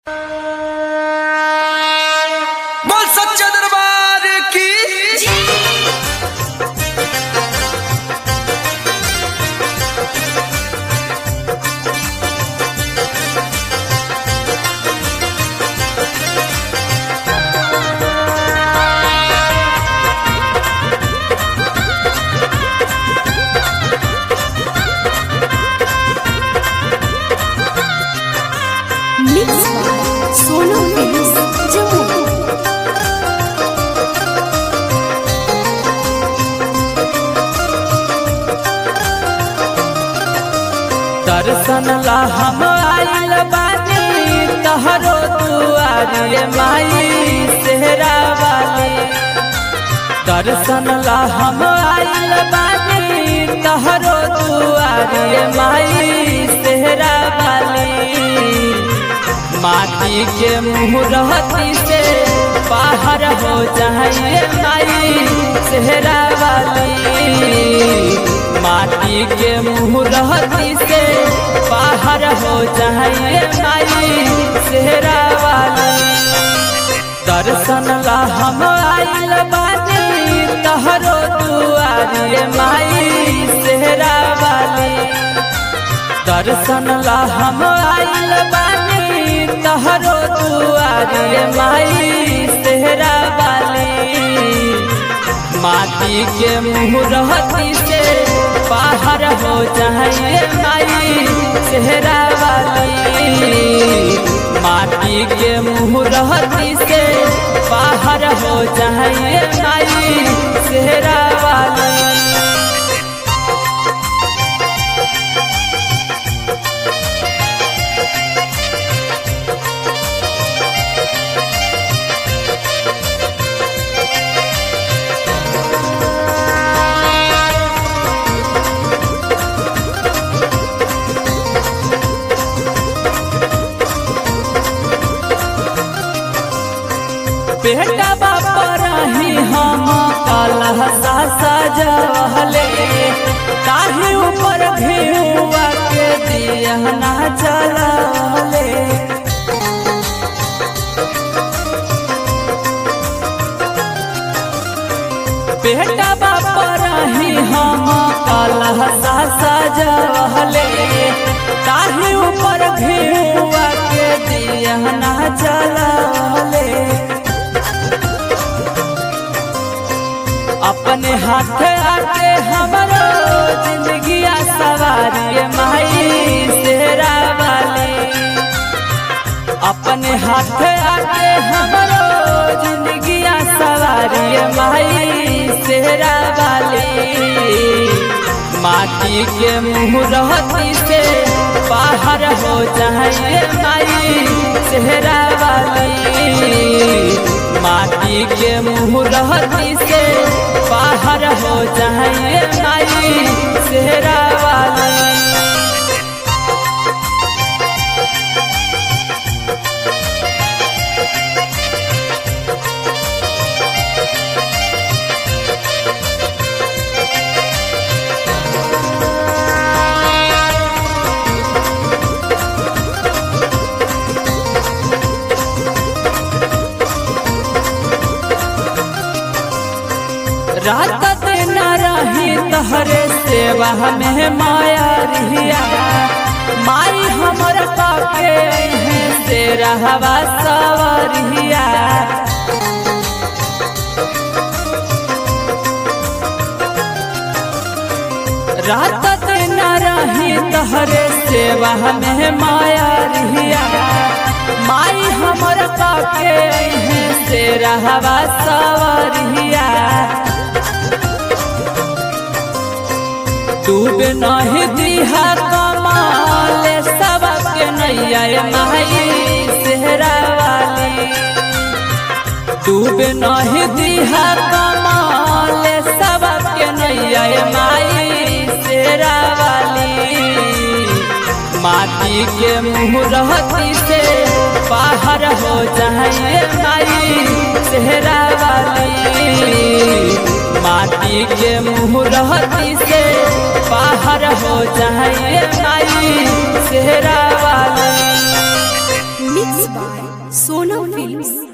बोल सच्चा दरबार की Mixed by Sonu Films, Jammu. दर्शन ला हम आइल बानी तहरो दुआरे माई सेहरा वाली दर्शन ला हम आइल बानी तहरो दुआरे माई सेहरा वाली माटी के मुहरती से बाहर हो जाइए माई सेहरा वाली माटी के मुहरती से बाहर हो जाइए माई सेहरा वाली दर्शन ला हम आइल बानी तहरो दुआरे माई सेहरा वाली दर्शन ला हम आइल बानी तहरो दुआरे माई सेहरा वाली माटी के मुहरती से बाहर हो जाइए माई सेहरा वाली माटी के मुहरती से बाहर हो जाइए माई सेहरा वाली बेटा बापा रही हम कलह सा सजवले काहे ऊपर घेउआ के दिया ना चलले बेटा बापा रही हम कलह सा सजवले काहे ऊपर घेउआ के दिया ना चलले अपने हाथ आके हमरो जिंदगी सवारी माई सेरा वाली अपने हाथ आके हमरो जिंदगी सवारी माई सेरा वाली माटी के मुहरती से बाहर हो जाइए माई सेहरा वाली माटी के मुहरती से बाहर हो जाइए माई सेहरा वाली रात दिन रही तहरे सेवा में माया रिया माई हमर पाके हैं से रहवा सवरिया रात दिन रही तहरे सेवा में माया रिया माई हमर पाके हैं से रहवा सवरिया डूब नहीं दिहा कमाल सबके नैया माई सेहरा वाली डूब नहीं दिहा कमाल सबके नैया माई सेहरा वाली माटी के मुहरती से बाहर हो जाइए माई सेहरा वाली माटी के मुहरती से बाहर हो जाइए माई सेहरा वाली Mixed by Sonam Films.